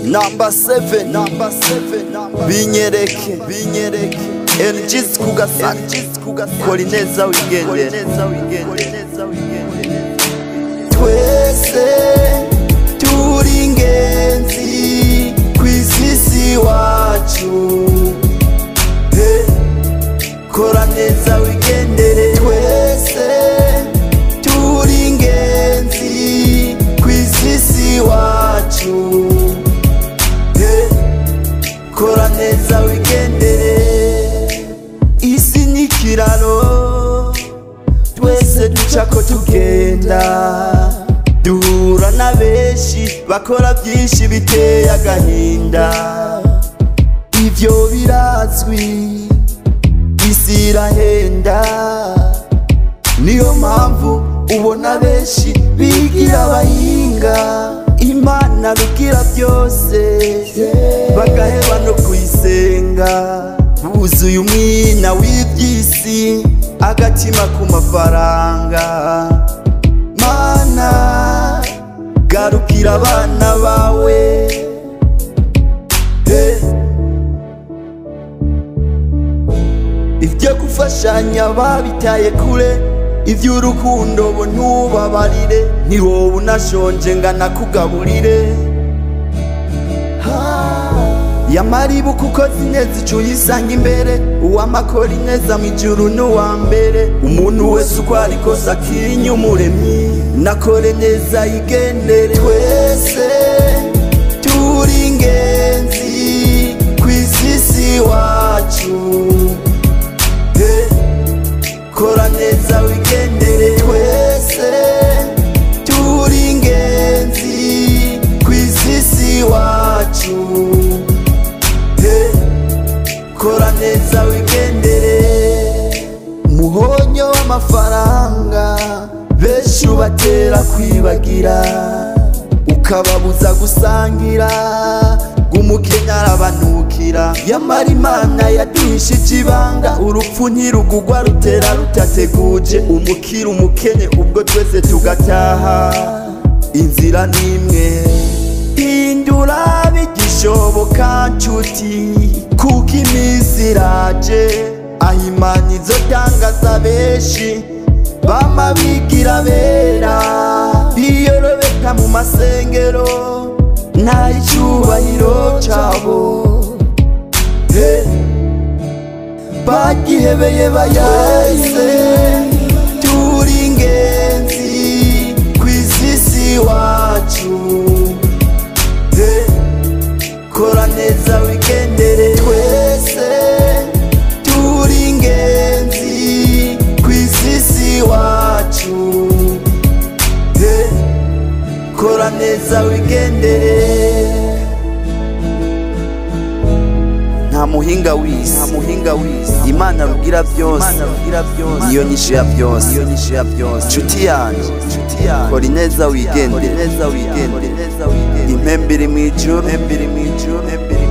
namba 7 namba 7 binyereke binyereke energies kugasa energies kugasa kolineza weekend kolineza weekend kolineza weekend twese turi ingenzi ku isisi wacu Hey, kora neza wigendere twese turi ingenzi ku isisi wacu Hey, kora neza wigendere isi ni ikiraro twese ducako tugenda duhura na benshi bakora byinshi biteye agahinda ibyo birazwi isi irahenda niyo mpamvu ubona benshi bigira abahinga imana rugira byose bagaheba no kuyisenga buzuye umwina w'iby'isi agatima ku mafaranga mana garukira abana bawe Hey. ibyo gufashanya babitaye kure iby'urukundo bo ntubabarire ni wowe unashonje nganakugaburire yamariba uko ukoze ineza icu yisanga imbere uwamakora ineza mu ijuru n'uwa mbere umuntu wese uko ari kose akinye umuremyi nakore neza yigendere twese turi ingenzi ku isisi wacu Hey, kora neza wigendere twese turi ingenzi ku isisi wacu Hey, kora neza wigendere muhonyo w'amafaranga benshi ubatera kwibagira ukababuza gusangira umukenya arabanukira yamara imana yaduhishije ibanga urupfu ntirugugwa rutera rutateguje umukira umukene ubwo twese tugataha inzira n'imwe hindura bigishoboka nshuti kuko iminsi iraje aho imana izo tangaza benshi bama bigira bera biyorobeka mu masengero nta icyubahiro cyabo Hey, bagihebeye bayahize turi ingenzi ku isisi wacu Hey, kora neza wigendere twese turi ingenzi ku isisi wacu Hey, kora neza wigendere nta muhinga wisi nta muhinga wisi imana rugira byose imana rugira byose niyo nyishu ya byose niyo nyishu ya byose nshuti yanjye nshuti yanjye kora ineza wigendere neza wigendere impembere mu ijuru impembere mu ijuru impembere